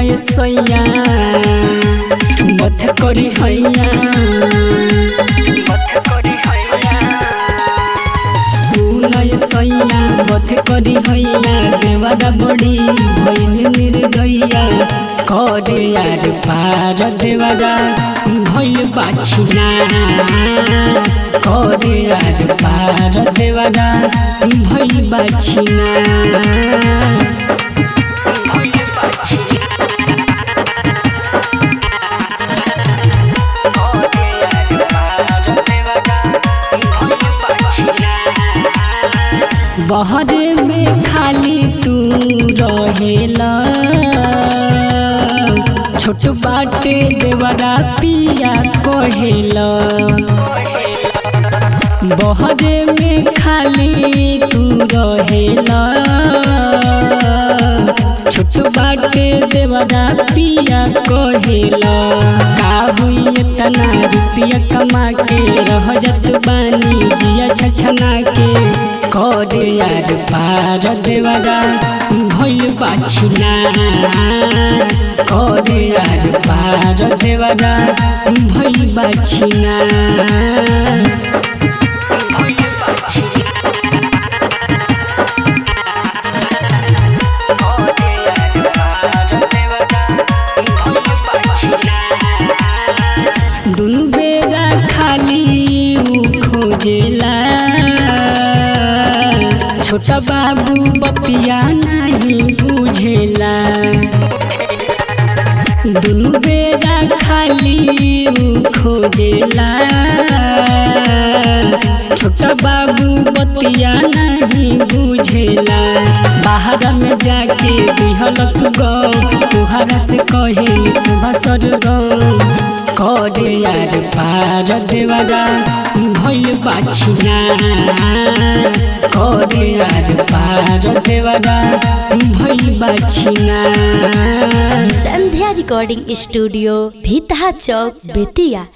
ये सैया मत करी हैया सुन ये सैया मत करी हैया देवरा बड़ी भइल निर्दया करे यार पार देवरा भइल बाछिना करे यार पार देवरा भइल बाछिना बहरे में खाली तू रहेला छोट बाटे देवरा पिया कहेला बहरे में खाली तू रहेला छोट बाटे देवरा पिया कहेला आबू इतना रुपया कमा के रह जत बानी जिया छछना के करे यार पार देवरा भइल बाछिना करे यार पार देवरा भइल बाछिना दुनु बेरा खाली ऊ खोजेला छोटा बाबू बपिया नहीं बुझेला दुनु बेरा खाली ऊ खोजेला छोटा बाबू बतिया नहीं बुझेला बाहर में जाके बिहलक गौ तुहरा से कहे सुबह सर गौ करे यार पार देवरा भइल बाछिना करे यार पार देवरा भइल बाछिना संध्या रिकॉर्डिंग स्टूडियो भीतहा चौक बेतिया